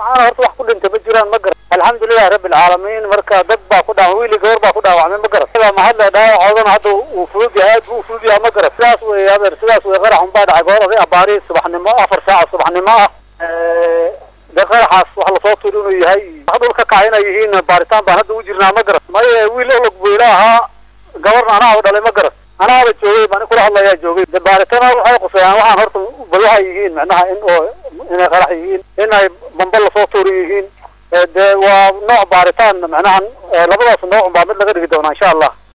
waxaana horta wax ku dhintay ma jiraan ma garan alxamdulilahi rabbi alcaalamiin marka dad baa ku dhaaway wiili gabar baa ku dhaawacmay ma garan sidaa mahadle dhaawacoodana hadda uu fudud yahay aad buu u fudud yahay ma garan sidaas wey adeer sidaas wey qarax unbaa dhacay goor oday abaari subaxnimo afar saaca subaxnimo ah de qaraxaas wax lasoo turi inuu yahay wax dhul ka kacay inay yihiin baaritaan baan hadda u jirnaa ma garan maye wiil ologboyla ahaa gabarna anaa dhalay ma garan anaaba joogay baan kula hadlayaa joogay de baaritaan waxay qusayaan waxaan horta bal waxay yihiin macnaha in oo inay qarax yihiin inay bamba lasoo tuuri yihiin de waa nooc baaritaan macnaha labadaas nooc baa mid laga dhigi doonaa insha allah